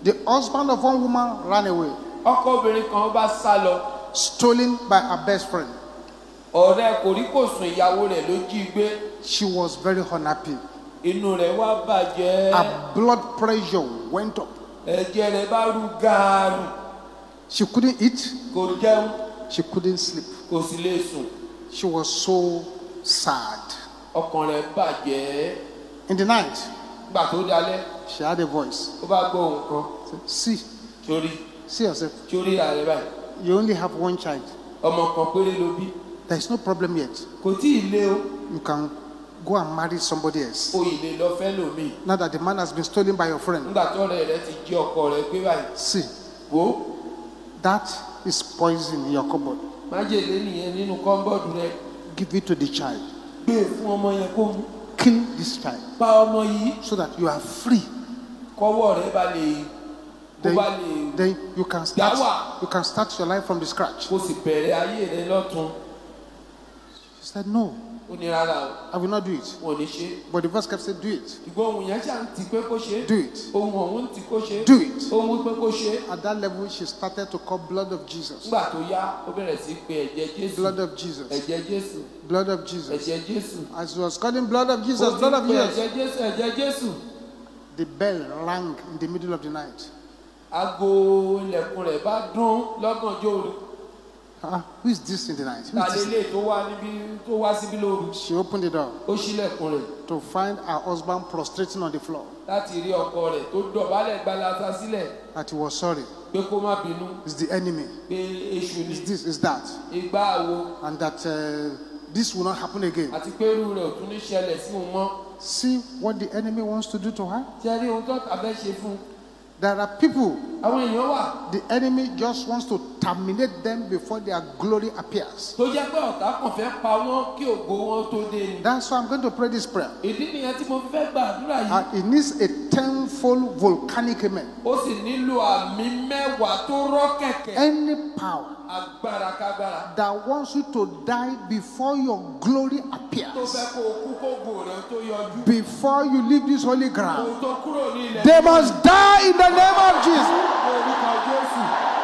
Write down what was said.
The husband of one woman ran away, ọkọ obìnrin kan bá sá lọ stolen by her best friend. ọ̀rẹ́ kòríkòsùn ìyàwó rẹ̀ ló jí gbé She was very unhappy. inú rẹ̀ wá bàjẹ́ Her blood pressure went up. ẹ̀jẹ̀ rẹ̀ bá rú gaaru She couldn't eat, kò jẹun she couldn't sleep. kò sì lè sùn She was so sad. ọkàn rẹ̀ bàjẹ́ In the night, gbà tó dalẹ̀ she had a voice. ó bá gbọ́ ohùn kan Said, See, sórí see yourself. sórí ààrẹ báyìí You only have one child. ọmọ kan péré ló bí There is no problem yet. kò tí ì lé o You can go and marry somebody else. o ì lè lọ fẹ́ lòmíì Now that the man has been stolen by your friend. nígbà tó ọ̀rẹ́ rẹ̀ ti jí ọkọ rẹ̀ gbé báyìí See, wò ó that is poison in your cupboard. májèlé nìyẹn nínú kọ́ńbọ́ọ̀dù rẹ̀ Give it to the child. gbé e fún ọmọ yẹn kó mu Kill this child pa ọmọ yìí so that you are free. kọ́wọ́ rẹ̀ bá lè kó Then, bá lè then you can start. Dawa. You can start your life from the scratch. kó sì bẹ̀rẹ̀ ayé rẹ̀ lọ́tún She said, No, ó ní rárá o I will not do it. wọn ò ní ṣe é. But the verse kept saying, Do it. ṣùgbọ́n ohun yẹn ṣáà ń ti pé kó ṣe é Do it. ohun ọ̀hún ń ti kó ṣe é Do it. ohun wípé kó ṣe é At that level, she started to call blood of Jesus. nígbà tó yá ó bẹ̀rẹ̀ sí pé ẹ̀jẹ̀ jésù Blood of Jesus. ẹ̀jẹ̀ jésù Blood of Jesus. ẹ̀jẹ̀ jésù As he was calling blood of ó Jesus, ti blood of pé Jesus, ẹ̀jẹ̀ jésù ẹ̀jẹ̀ jésù the bell rang in the middle of the night. aago ilẹ̀kùn rẹ̀ bá dún lọ́gànjọ́ òru Ah, who is this in the night? Who ta is this? lélẹ̀ tó wá níbí tó wá síbí lóru She opened the door ó ṣílẹ̀kùn rẹ̀ to find her husband prostrating on the floor. láti rí ọkọ rẹ̀ tó dọ̀bálẹ̀ gbalasa sílẹ̀ That he was sorry. pé kó má bínú It's the enemy. pé èṣù ni It's this, it's that. igbá àwo And that uh, this will not happen again. àti pé irú rẹ̀ ò tún ní ṣẹlẹ̀ sí òun mọ́ See what the enemy wants to do to her. tí ẹ rí ohun tó tà fẹ́ ṣe fún un There are people, àwọn èèyàn wà the enemy just wants to terminate them before their glory appears. tó jẹ́ pé ọ̀tá kàn fẹ́ pa wọ́n kí ògo wọn tó dé ni That's why I'm going to pray this prayer. ìdí nìyẹn tí mo fi fẹ́ gbàdúrà yìí And it needs a tenfold volcanic amen. ó sì nílò àmì mẹ́wàá tó rọ́ kẹ̀kẹ́ Any power agbára kágbára that wants you to die before your glory tó appears, fẹ́ kó o kú kó gbò rẹ̀ tó yọjú before you leave this holy kó ground, o tó kúrò ní ilẹ̀ they must die in the name of Jesus. ní orúkọ jésù